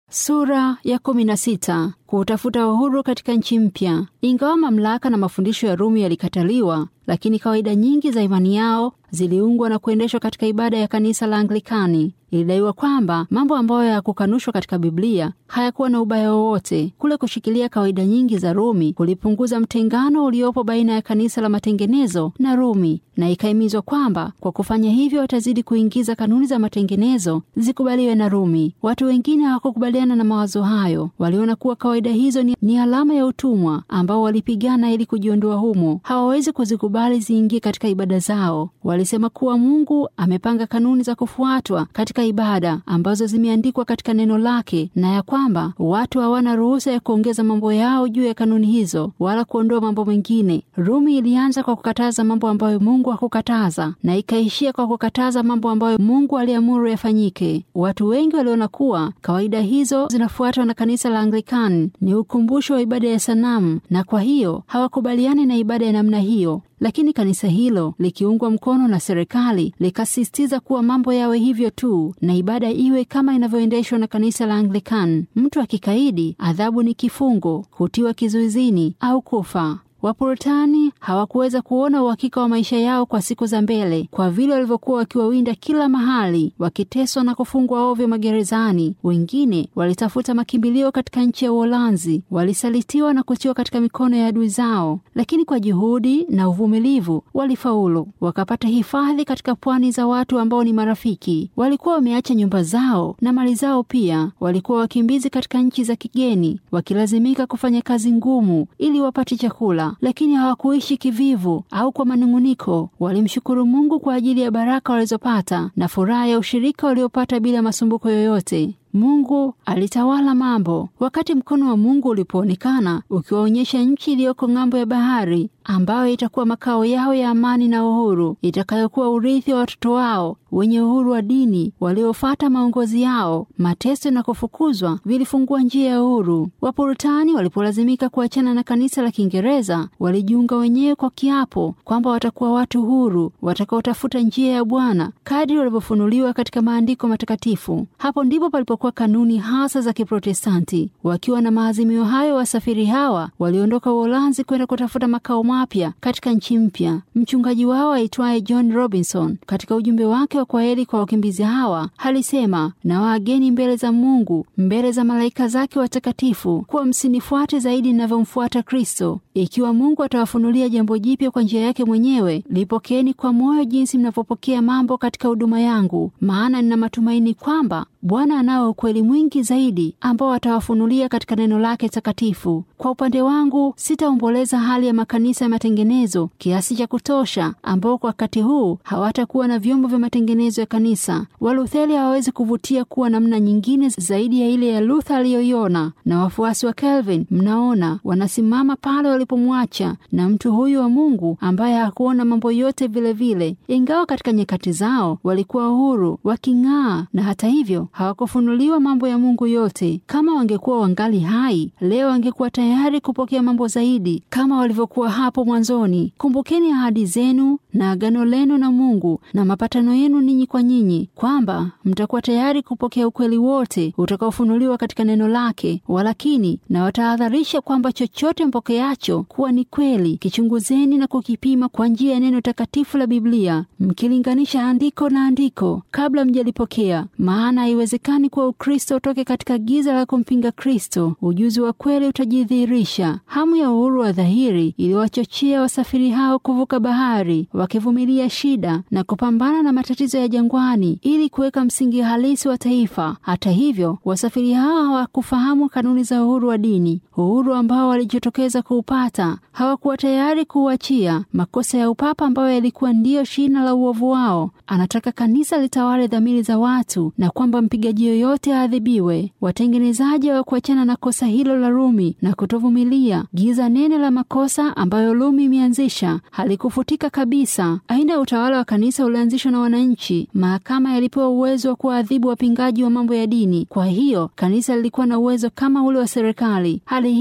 Sura ya kumi na sita. Kutafuta uhuru katika nchi mpya. Ingawa mamlaka na mafundisho ya Rumi yalikataliwa, lakini kawaida nyingi za imani yao ziliungwa na kuendeshwa katika ibada ya kanisa la Anglikani. Ilidaiwa kwamba mambo ambayo hayakukanushwa katika Biblia hayakuwa na ubaya wowote. Kule kushikilia kawaida nyingi za Rumi kulipunguza mtengano uliopo baina ya kanisa la matengenezo na Rumi, na ikahimizwa kwamba kwa kufanya hivyo watazidi kuingiza kanuni za matengenezo zikubaliwe na Rumi. Watu wengine hawakukubaliana na mawazo hayo, waliona kuwa kawaida hizo ni, ni alama ya utumwa ambao walipigana ili kujiondoa humo. Hawawezi kuzikubali ziingie katika ibada zao. Walisema kuwa Mungu amepanga kanuni za kufuatwa katika ibada ambazo zimeandikwa katika neno lake, na ya kwamba watu hawana ruhusa ya kuongeza mambo yao juu ya kanuni hizo wala kuondoa mambo mengine. Rumi ilianza kwa kukataza mambo ambayo Mungu hakukataza na ikaishia kwa kukataza mambo ambayo Mungu aliamuru yafanyike. Watu wengi waliona kuwa kawaida hizo zinafuatwa na kanisa la Anglikani ni ukumbusho wa ibada ya sanamu, na kwa hiyo hawakubaliani na ibada ya namna hiyo. Lakini kanisa hilo likiungwa mkono na serikali likasisitiza kuwa mambo yawe hivyo tu na ibada iwe kama inavyoendeshwa na kanisa la Anglican. Mtu akikaidi, adhabu ni kifungo, kutiwa kizuizini au kufa. Wapuritani hawakuweza kuona uhakika wa maisha yao kwa siku za mbele, kwa vile walivyokuwa wakiwawinda kila mahali, wakiteswa na kufungwa ovyo magerezani. Wengine walitafuta makimbilio katika nchi ya Uholanzi, walisalitiwa na kutiwa katika mikono ya adui zao, lakini kwa juhudi na uvumilivu walifaulu, wakapata hifadhi katika pwani za watu ambao ni marafiki. Walikuwa wameacha nyumba zao na mali zao, pia walikuwa wakimbizi katika nchi za kigeni, wakilazimika kufanya kazi ngumu ili wapate chakula lakini hawakuishi kivivu au kwa manung'uniko. Walimshukuru Mungu kwa ajili ya baraka walizopata na furaha ya ushirika waliopata bila masumbuko yoyote. Mungu alitawala mambo. Wakati mkono wa Mungu ulipoonekana ukiwaonyesha nchi iliyoko ng'ambo ya bahari, ambayo itakuwa makao yao ya amani na uhuru, itakayokuwa urithi wa watoto wao wenye uhuru wa dini waliofata maongozi yao, mateso na kufukuzwa vilifungua njia ya uhuru. Wapuritani walipolazimika kuachana na kanisa la Kiingereza, walijiunga wenyewe kwa kiapo kwamba watakuwa watu huru watakaotafuta njia ya Bwana kadri walivyofunuliwa katika maandiko matakatifu. Hapo ndipo palipo kwa kanuni hasa za Kiprotestanti. Wakiwa na maazimio hayo, wasafiri hawa waliondoka Uholanzi kwenda kutafuta makao mapya katika nchi mpya. Mchungaji wao aitwaye John Robinson, katika ujumbe wake wa kwaheri kwa wakimbizi hawa, alisema na waageni mbele za Mungu, mbele za malaika zake watakatifu, kuwa msinifuate zaidi ninavyomfuata Kristo. Ikiwa Mungu atawafunulia jambo jipya kwa njia yake mwenyewe, lipokeeni kwa moyo jinsi mnavyopokea mambo katika huduma yangu, maana nina matumaini kwamba Bwana anao ukweli mwingi zaidi ambao atawafunulia katika neno lake takatifu. Kwa upande wangu, sitaomboleza hali ya makanisa ya matengenezo kiasi cha kutosha, ambao kwa wakati huu hawatakuwa na vyombo vya matengenezo ya kanisa. Walutheri hawawezi kuvutia kuwa namna nyingine zaidi ya ile ya Luther aliyoiona, na wafuasi wa Calvin, mnaona, wanasimama pale walipomwacha, na mtu huyu wa Mungu ambaye hakuona mambo yote vilevile vile. Ingawa katika nyakati zao walikuwa huru waking'aa, na hata hivyo hawakufunuliwa mambo ya Mungu yote. Kama wangekuwa wangali hai leo, wangekuwa tayari kupokea mambo zaidi kama walivyokuwa hapo mwanzoni. Kumbukeni ahadi zenu na agano lenu na Mungu na mapatano yenu ninyi kwa nyinyi, kwamba mtakuwa tayari kupokea ukweli wote utakaofunuliwa katika neno lake. Walakini na watahadharisha kwamba chochote mpokeacho kuwa ni kweli, kichunguzeni na kukipima kwa njia ya neno takatifu la Biblia, mkilinganisha andiko na andiko kabla mjalipokea, maana haiwezekani kuwa Ukristo utoke katika giza la kumpinga Kristo. Ujuzi wa kweli utajidhihirisha. Hamu ya uhuru wa dhahiri iliwachochea wasafiri hao kuvuka bahari, wakivumilia shida na kupambana na matatizo ya jangwani ili kuweka msingi halisi wa taifa. Hata hivyo, wasafiri hao hawakufahamu kanuni za uhuru wa dini, uhuru ambao walijitokeza kuupata. Hawakuwa tayari kuuachia. Makosa ya upapa ambayo yalikuwa ndiyo shina la uovu wao. Anataka kanisa litawale dhamiri za watu na kwamba mpigaji yoyote aadhibiwe. Watengenezaji hawakuachana na kosa hilo la Rumi na kutovumilia. Giza nene la makosa ambayo Rumi imeanzisha halikufutika kabisa. Aina ya utawala wa kanisa ulianzishwa na wananchi. Mahakama yalipewa uwezo wa kuwaadhibu wapingaji wa mambo ya dini. Kwa hiyo kanisa lilikuwa na uwezo kama ule wa serikali. Hali hii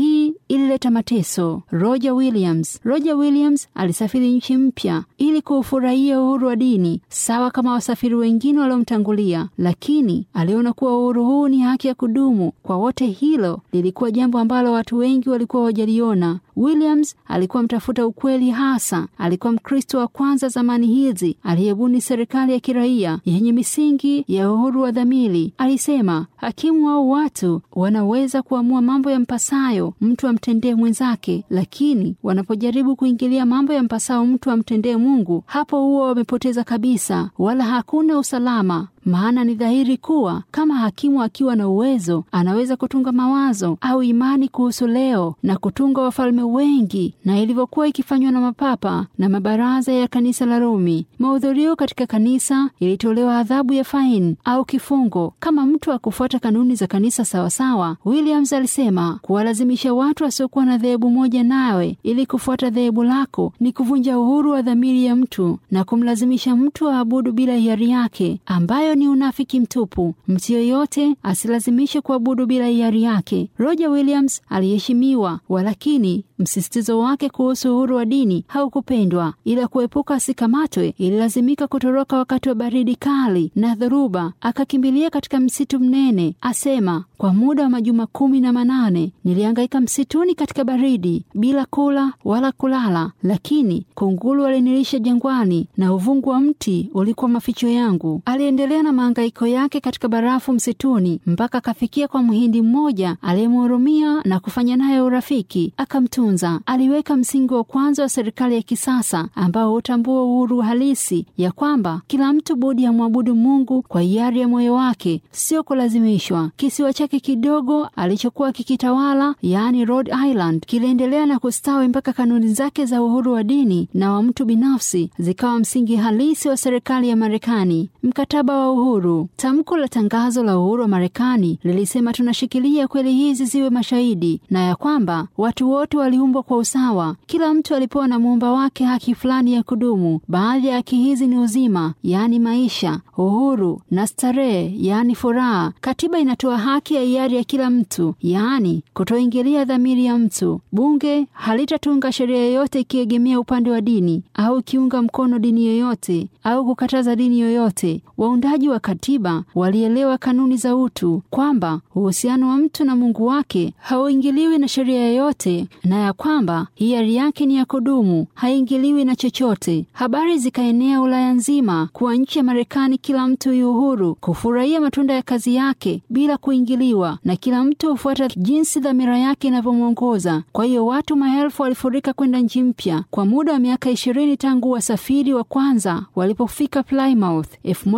ilileta mateso. Roger Williams. Roger Williams alisafiri nchi mpya ili kuufurahia uhuru wa dini sawa kama wasafiri wengine waliomtangulia, lakini aliona kuwa uhuru huu ni haki ya kudumu kwa wote. Hilo lilikuwa jambo ambalo watu wengi walikuwa wajaliona. Williams alikuwa mtafuta ukweli hasa. Alikuwa Mkristo wa kwanza zamani hizi aliyebuni serikali ya kiraia yenye misingi ya uhuru wa dhamiri. Alisema hakimu au watu wanaweza kuamua mambo ya mpasayo mtu amtendee mwenzake, lakini wanapojaribu kuingilia mambo ya mpasao mtu amtendee Mungu, hapo huwa wamepoteza kabisa, wala hakuna usalama. Maana ni dhahiri kuwa kama hakimu akiwa na uwezo anaweza kutunga mawazo au imani kuhusu leo na kutunga wafalme wengi, na ilivyokuwa ikifanywa na mapapa na mabaraza ya kanisa la Rumi. Mahudhurio katika kanisa ilitolewa adhabu ya faini au kifungo kama mtu akufuata kanuni za kanisa sawasawa. Williams alisema kuwalazimisha watu wasiokuwa na dhehebu moja nawe ili kufuata dhehebu lako ni kuvunja uhuru wa dhamiri ya mtu na kumlazimisha mtu aabudu bila hiari yake, ambayo ni unafiki mtupu. Mtu yoyote asilazimishe kuabudu bila hiari yake. Roger Williams aliheshimiwa, walakini msisitizo wake kuhusu uhuru wa dini haukupendwa. Ila kuepuka asikamatwe, ililazimika kutoroka wakati wa baridi kali na dhoruba, akakimbilia katika msitu mnene. Asema, kwa muda wa majuma kumi na manane nilihangaika msituni katika baridi bila kula wala kulala, lakini kunguru walinilisha jangwani na uvungu wa mti ulikuwa maficho yangu. Aliendelea na mahangaiko yake katika barafu msituni mpaka akafikia kwa mhindi mmoja aliyemhurumia na kufanya naye urafiki, akamtunza. Aliweka msingi wa kwanza wa serikali ya kisasa ambao hutambua uhuru halisi ya kwamba kila mtu budi amwabudu Mungu kwa hiari ya moyo wake, sio kulazimishwa. Kisiwa chake kidogo alichokuwa kikitawala, yaani Rhode Island, kiliendelea na kustawi mpaka kanuni zake za uhuru wa dini na wa mtu binafsi zikawa msingi halisi wa serikali ya Marekani. Mkataba wa uhuru. Tamko la tangazo la uhuru wa Marekani lilisema tunashikilia kweli hizi ziwe mashahidi, na ya kwamba watu wote waliumbwa kwa usawa. Kila mtu alipewa na muumba wake haki fulani ya kudumu. Baadhi ya haki hizi ni uzima, yaani maisha, uhuru na starehe, yaani furaha. Katiba inatoa haki ya hiari ya kila mtu, yaani kutoingilia dhamiri ya mtu. Bunge halitatunga sheria yoyote ikiegemea upande wa dini au ikiunga mkono dini yoyote au kukataza dini yoyote. Waundaji wa katiba walielewa kanuni za utu, kwamba uhusiano wa mtu na Mungu wake hauingiliwi na sheria yoyote, na ya kwamba hiari yake ni ya kudumu, haingiliwi na chochote. Habari zikaenea Ulaya nzima kuwa nchi ya Marekani kila mtu yu uhuru kufurahia matunda ya kazi yake bila kuingiliwa, na kila mtu hufuata jinsi dhamira yake inavyomwongoza. Kwa hiyo watu maelfu walifurika kwenda nchi mpya. Kwa muda wa miaka ishirini tangu wasafiri wa kwanza walipofika Plymouth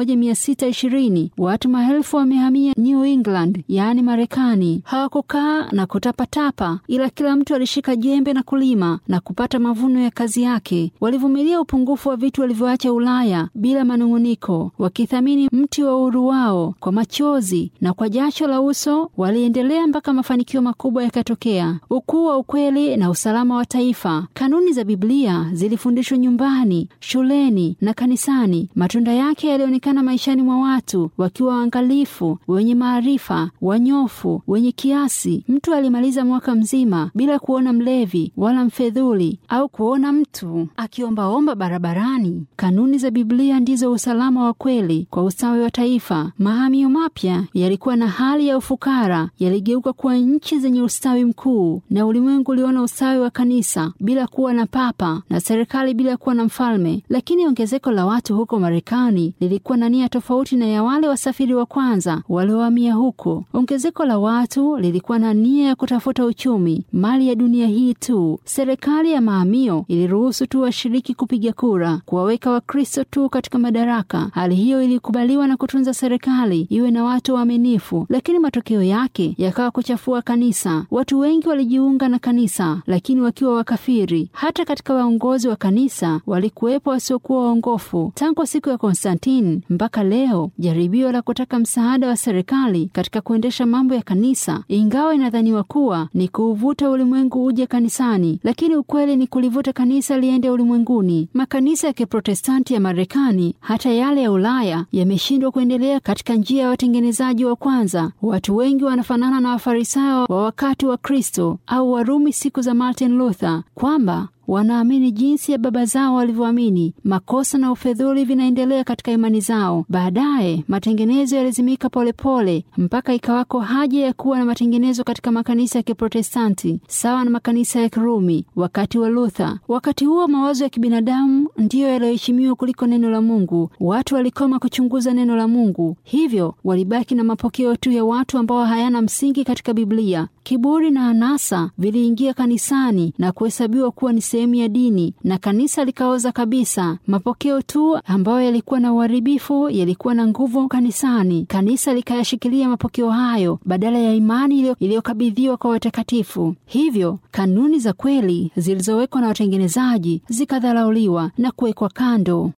1620 watu maelfu wamehamia New England, yaani Marekani. Hawakukaa na kutapatapa, ila kila mtu alishika jembe na kulima na kupata mavuno ya kazi yake. Walivumilia upungufu wa vitu walivyoacha Ulaya bila manung'uniko, wakithamini mti wa uhuru wao kwa machozi na kwa jasho la uso. Waliendelea mpaka mafanikio makubwa yakatokea, ukuu wa ukweli na usalama wa taifa. Kanuni za Biblia zilifundishwa nyumbani, shuleni na kanisani. Matunda yake yalionekana maishani mwa watu wakiwa waangalifu, wenye maarifa, wanyofu, wenye kiasi. Mtu alimaliza mwaka mzima bila kuona mlevi wala mfedhuli au kuona mtu akiombaomba barabarani. Kanuni za Biblia ndizo usalama wa kweli kwa ustawi wa taifa. Mahamio mapya yalikuwa na hali ya ufukara, yaligeuka kuwa nchi zenye ustawi mkuu, na ulimwengu uliona ustawi wa kanisa bila kuwa na papa na serikali bila kuwa na mfalme. Lakini ongezeko la watu huko Marekani lilikuwa na nia tofauti na ya wale wasafiri wa kwanza waliohamia huko. Ongezeko la watu lilikuwa na nia ya kutafuta uchumi, mali ya dunia hii tu. Serikali ya mahamio iliruhusu tu washiriki kupiga kura, kuwaweka Wakristo tu katika madaraka. Hali hiyo ilikubaliwa na kutunza serikali iwe na watu waaminifu, lakini matokeo yake yakawa kuchafua kanisa. Watu wengi walijiunga na kanisa, lakini wakiwa wakafiri. Hata katika waongozi wa kanisa walikuwepo wasiokuwa waongofu. Tangu siku ya Konstantini mpaka leo, jaribio la kutaka msaada wa serikali katika kuendesha mambo ya kanisa, ingawa inadhaniwa kuwa ni kuuvuta ulimwengu uje kuja kanisani, lakini ukweli ni kulivuta kanisa liende ulimwenguni. Makanisa ya Kiprotestanti ya Marekani, hata yale ya Ulaya, yameshindwa kuendelea katika njia ya watengenezaji wa kwanza. Watu wengi wanafanana na Wafarisayo wa wakati wa Kristo au Warumi siku za Martin Luther kwamba wanaamini jinsi ya baba zao walivyoamini. Makosa na ufedhuli vinaendelea katika imani zao. Baadaye matengenezo yalizimika polepole mpaka ikawako haja ya kuwa na matengenezo katika makanisa ya Kiprotestanti sawa na makanisa ya Kirumi wakati wa Luther. Wakati huo mawazo ya kibinadamu ndiyo yaliyoheshimiwa kuliko neno la Mungu. Watu walikoma kuchunguza neno la Mungu, hivyo walibaki na mapokeo tu ya watu ambao hayana msingi katika Biblia. Kiburi na anasa viliingia kanisani na kuhesabiwa kuwa ni sehemu ya dini, na kanisa likaoza kabisa. Mapokeo tu ambayo yalikuwa na uharibifu yalikuwa na nguvu kanisani. Kanisa likayashikilia mapokeo hayo badala ya imani iliyokabidhiwa kwa watakatifu. Hivyo kanuni za kweli zilizowekwa na watengenezaji zikadharauliwa na kuwekwa kando.